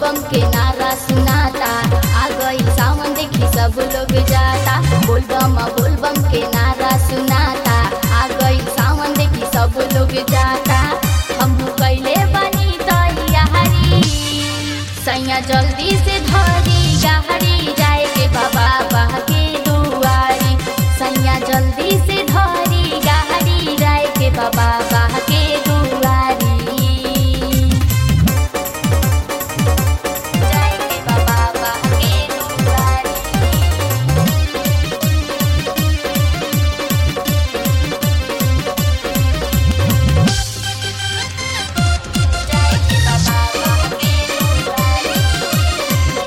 बोलबम के नारा सुनाता आ गई सावन देखी सब लोग जाता बोलबम बोलबम के नारा सुनाता आ गई सावन देखी सब लोग जाता हम कैले बनी तैयारी सैया जल्दी से धरी गाड़ी जाए के बाबा बाह के दुआरी सैया जल्दी से धरी गाड़ी जाए के बाबा बाह के दुआरी जाए के बाबा बाह के दुआरी जाए के बाबा बाह के दुआरी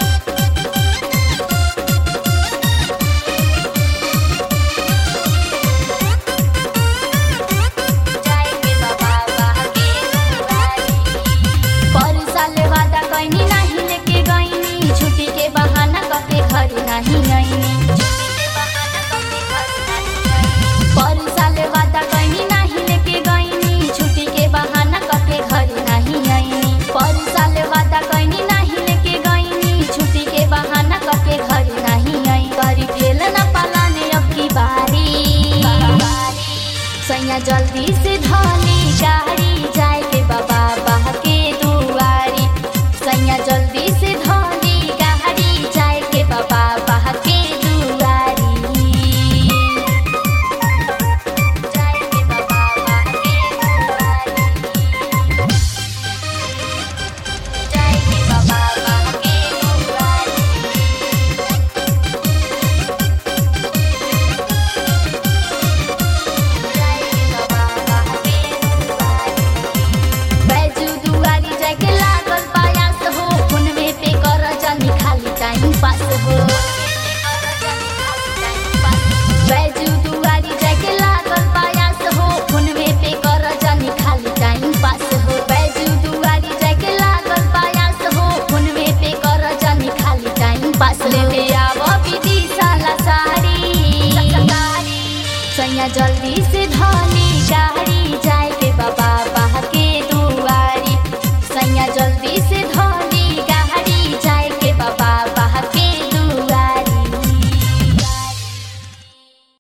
जाए के बाबा बाह के दुआरी पर साल वादा कैनी नाही लेके गईनी छुट्टी के बहाना कके घर नाही आईनी पर साल वादा कैनी नाही लेके गईनी छुट्टी के बहाना कके घर नाही आईनी पर साल वादा कैनी नाही लेके गईनी छुट्टी के बहाना कके घर नाही आई करी फेल न पालाने अब की बारी सैया जल्दी से